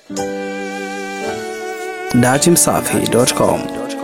datimsafi.com.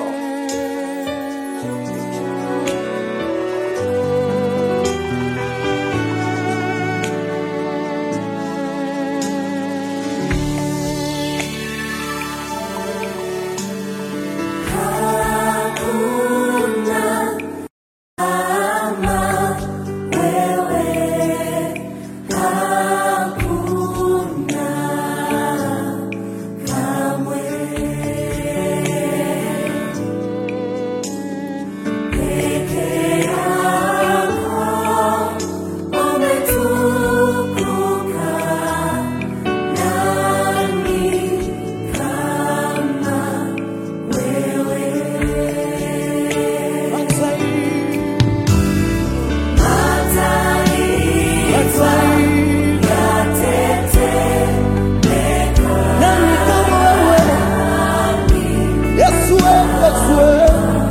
Nani kama wewe? Yesu wewe, Yesu wewe.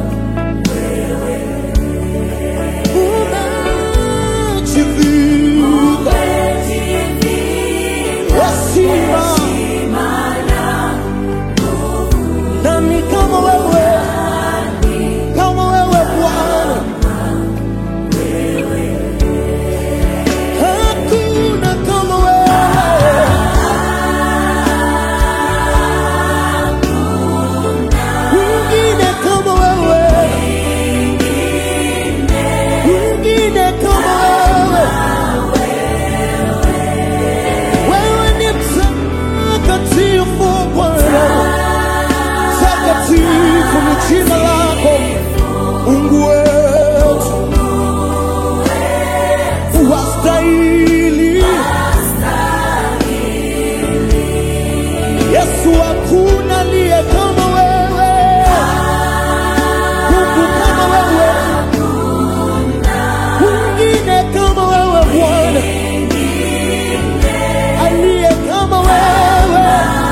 Umejivika heshima. Nani kama wewe? Kama wewe Bwana. Hakuna kama wewe. Mwingine kama wewe, mwingine kama wewe. Wewe ni mtakatifu Bwana, takatifu ni jina lako Mungu wetu, wastahili Yesu, hakuna aliye kama wewe, Mungu kama wewe, mwingine kama wewe Bwana, aliye kama wewe.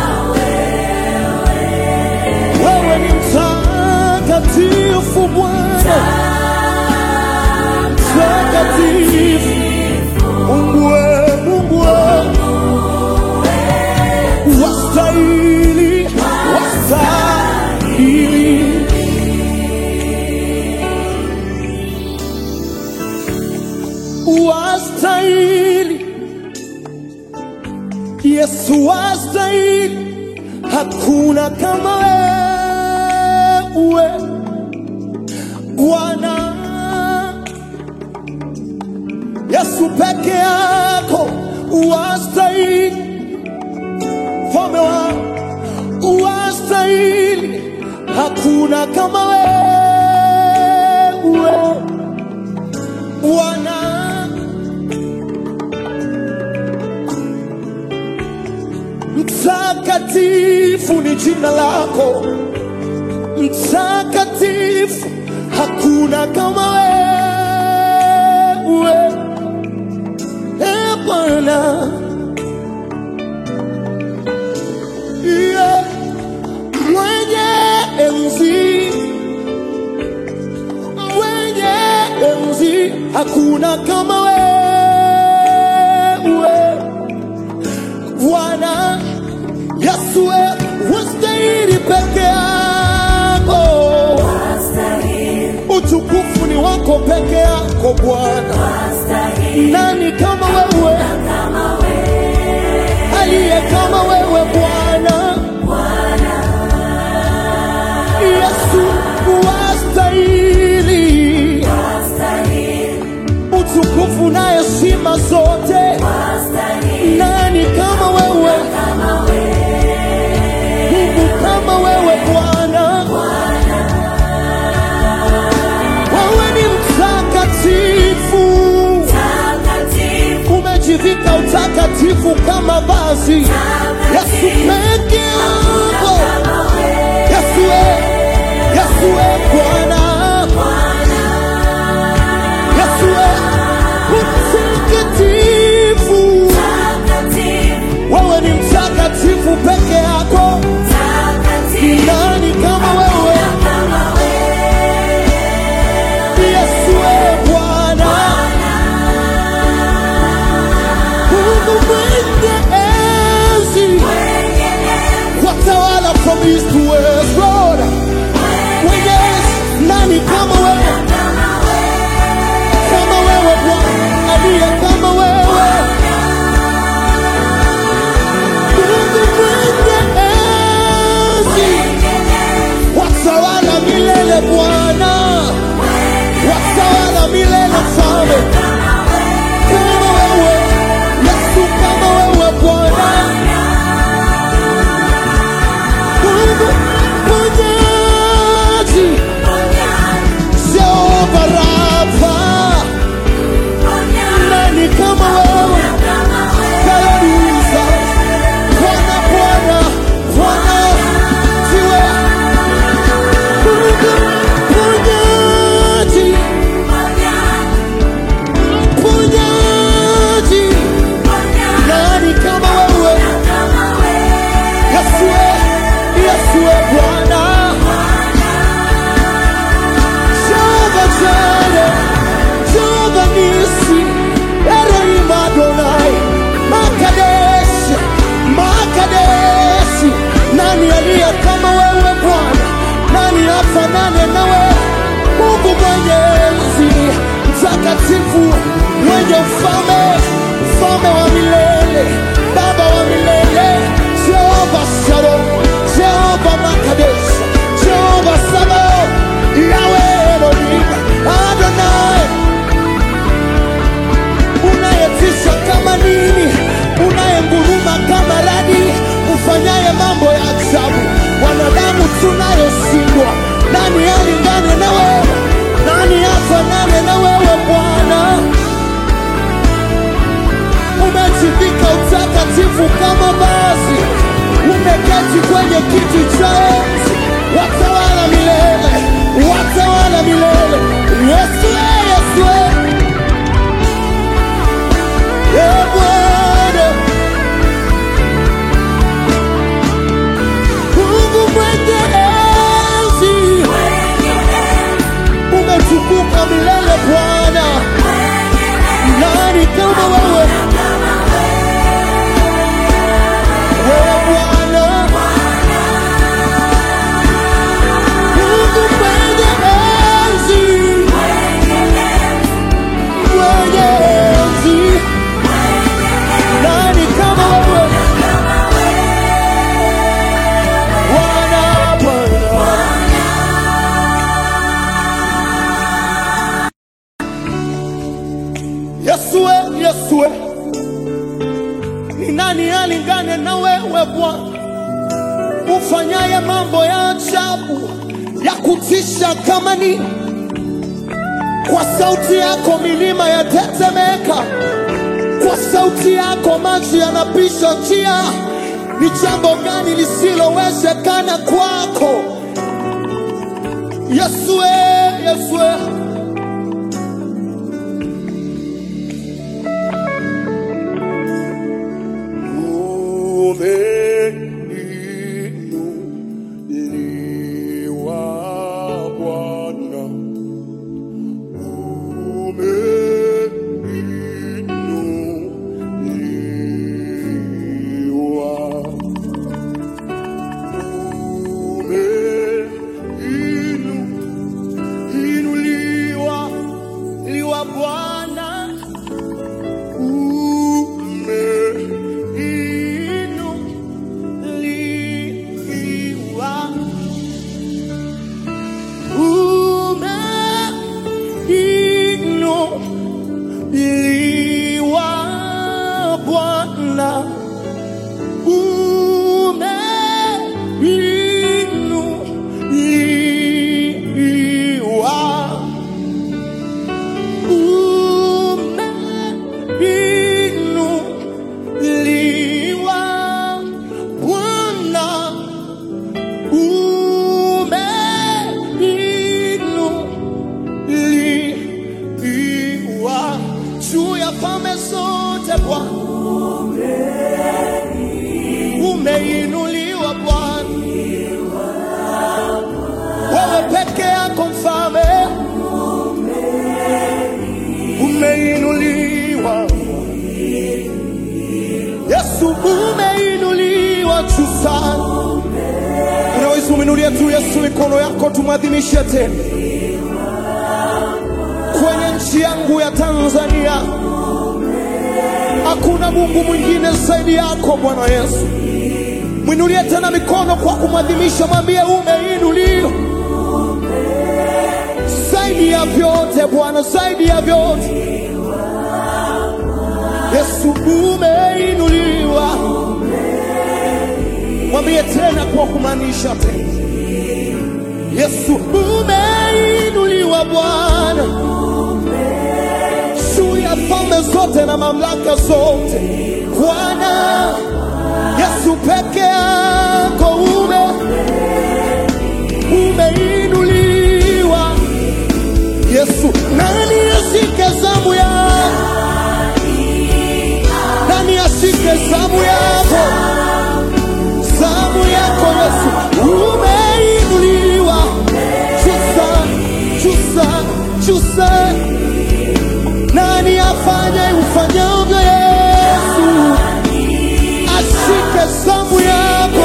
Wewe ni mtakatifu Bwana, mtakatifu Mungu wewe, Mungu wewe wastahili, wastahili. Wastahili, Yesu wastahili, hakuna kama wewe Bwana. Yesu peke yako wastahili mfalme wa wastahili, hakuna kama wewe Bwana. Mtakatifu ni jina lako, mtakatifu, hakuna kama wewe e Bwana. Yeah. Mwenye enzi, mwenye enzi, hakuna kama wewe Bwana Yesu, wewe wastahili peke yako, utukufu ni wako peke yako Bwana. Nani kama wewe, aliye kama wewe Bwana? Yesu wastahili utukufu na heshima zote. Nani kama wewe, Mungu kama wewe Bwana? Wewe ni mtakatifu, umejivika utakatifu kama vazi. Yesu peke yako, Yesu we, Yesu we Bwana, Yesu we mtakatifu, wewe ni mtakatifu peke yako. Ni nani kama wewe? Yesu we Bwana, Mungu mwenye enzi east to west, Lord. Mwenyezi, nani kama wewe? Kama wewe Bwana, aliye kama wewe. Mungu mwenye enzi, watawala milele Bwana, watawala milele Mfalme. Kama wewe Yesu, kama wewe Bwana, Mungu mponyaji, Jehova Rafa, nani kama wewe? Haleluya, Bwana, Bwana, Bwana, siwe Mungu mponyaji, mponyaji, nani kama wewe? Yesue, Yesue Bwana, Jehova Jireh, Jehova Nisi, Elohim Adonai, Makadesh, Makadesh, nani aliye kama wewe Bwana? Nani afanane nawe? Mungu mwenyezi, mtakatifu, mwenye ufalme, mfalme wa milele, baba wa milele, Jehova Shalom, Jehova Makadesh, Jehova Sabaoth, Yahweh Elohim, Adonai, unayetisha kama nini, unayenguruma kama radi, ufanyaye mambo ya ajabu, wanadamu tunayoshindwa. Nani alingane na wewe? Nani afanane na wewe Bwana? Umejivika utakatifu kama vazi, umeketi kwenye kiti cha enzi, watawala milele, watawala milele. Yesu, Yesu, e Bwana, Mungu mwenye enzi, umetukuka milele Bwana, nani kama wewe? Wewe Bwana, Mungu mwenye enzi, mwenye enzi, nani kama wewe? Bwana, Bwana. Yesue, Yesue, ni nani alingane na wewe Bwana, ufanyaye mambo ya ajabu ya kutisha kama ni kwa sauti yako milima yatetemeka, kwa sauti yako maji yanapisha njia. Ni jambo gani lisilowezekana kwako? Yesue, Yesue. Umeinuliwa Bwana, umeinuliwa, umeinuliwa liwa Bwana umeinuliwa, umeinuliwa Bwana, umeinuliwa umeinuliwa Bwana, umeinuliwa juu ya falme zote Bwana, umeinuliwa Bwana, wewe peke yako mfalme, umeinuliwa Yesu, umeinuliwa juu sana, Mwinulie tu Yesu mikono yako, tumwadhimishe tena kwenye nchi yangu ya Tanzania. Hakuna Mungu mwingine zaidi yako Bwana Yesu. Mwinulie tena mikono kwa kumwadhimisha, mwambie umeinuliwa zaidi ya vyote Bwana, zaidi ya vyote Yesu, umeinuliwa. Mwambie tena kwa kumaanisha tena, Yesu umeinuliwa Bwana juu ya falme zote na mamlaka zote Bwana Yesu peke yako ume umeinuliwa Yesu, nani ashike zamu yako? Nani ashike zamu yako? Zamu yako Yesu, umeinuliwa chusa chusa chusa. Nani afanye ufanyavyo Yesu? Ashike zamu yako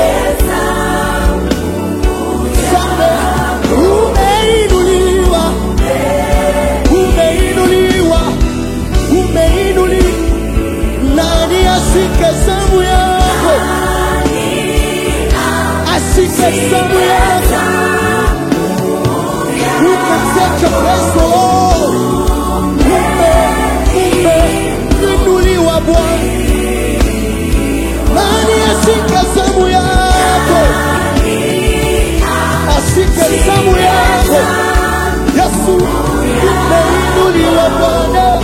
Sande, umeinuliwa, umeinuliwa, umeinuliwa. Nani ashike zamu yako? Ashike zamu yako. Who can take your place, Lord? Ume, umeinuliwa Bwana. Nani ashike zamu yako? Ashike zamu yako. Yesu, umeinuliwa Bwana.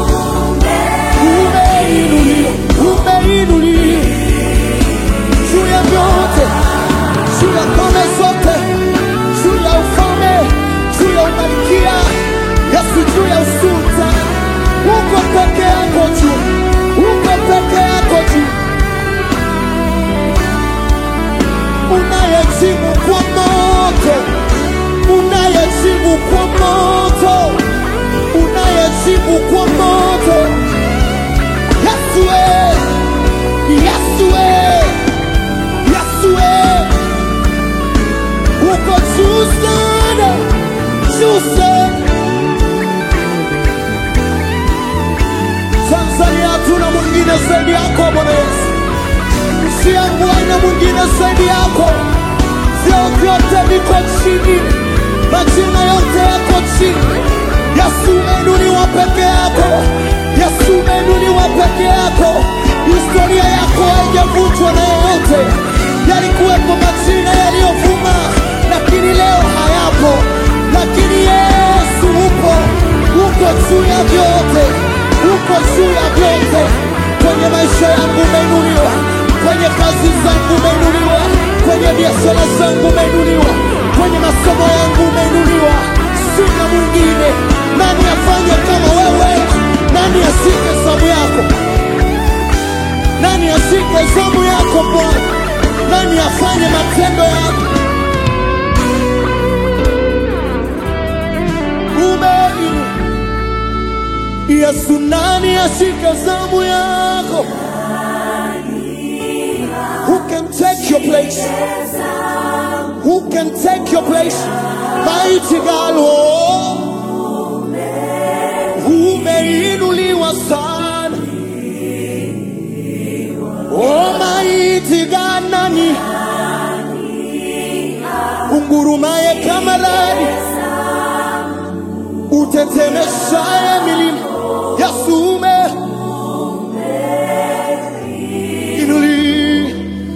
Umeinuliwa, umeinuliwa juu ya vyote, juu ya falme zote, juu ya ufalme, juu ya umalikia, Yesu, juu ya usultani. Uko peke yako juu, uko peke yako juu, unayejibu kwa moto, unayejibu kwa moto, unayejibu kwa moto. Yesu we, Yesu we, Yesu we, uko juu sana, juu sana. Tanzania hatuna mwingine zaidi yako Bwana Yesu, nchi yangu haina mwingine zaidi yako. Vyeo vyote viko chini, majina yote yako chini. Yesu umeinuliwa peke yako, Yesu umeinuliwa peke yako. Historia yako haijavunjwa na yeyote. Yalikuwepo majina yaliyovuma, lakini leo hayapo, lakini Yesu upo, uko juu ya vyote, uko juu ya vyote. Kwenye maisha yangu umeinuliwa, kwenye kazi zangu umeinuliwa, kwenye biashara zangu umeinuliwa, kwenye masomo yangu umeinuliwa. Sina mwingine. Nani afanye kama wewe? Nani ashike zamu yako? Nani ashike zamu yako Bwana? Nani afanye matendo yako? Umeinuliwa. Yesu, nani ashike zamu yako? Who can take your place? Who can take your place? Mighty God, oh, umeinuliwa sana. Oh, mighty God, nani ungurumaye kama radi, utetemeshaye milima. Yesu ume inuli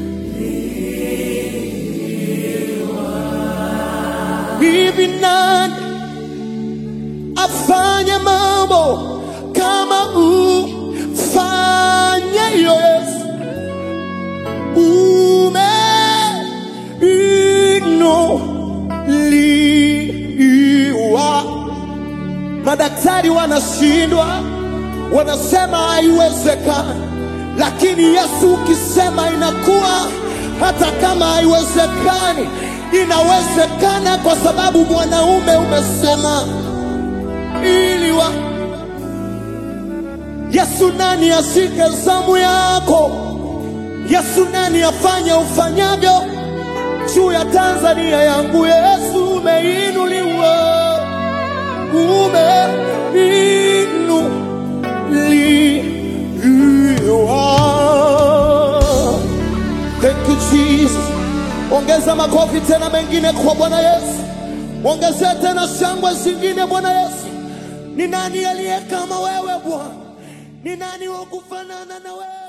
hivi nani afanye mambo kama ufanye Yesu umeinuliwa. Madaktari wanashindwa, wanasema haiwezekani, lakini Yesu ukisema inakuwa. Hata kama haiwezekani, inawezekana kwa sababu mwanaume umesema iliwa. Yesu, nani ashike zamu yako? Yesu, nani afanye ufanyavyo juu ya Tanzania yangu. Yesu umeinuliwa, umeinuliwa. Thank you Jesus. Ongeza makofi tena mengine kwa Bwana Yesu, ongezea tena shangwe zingine Bwana Yesu. Ni nani aliye kama wewe Bwana? Ni nani wa kufanana na wewe?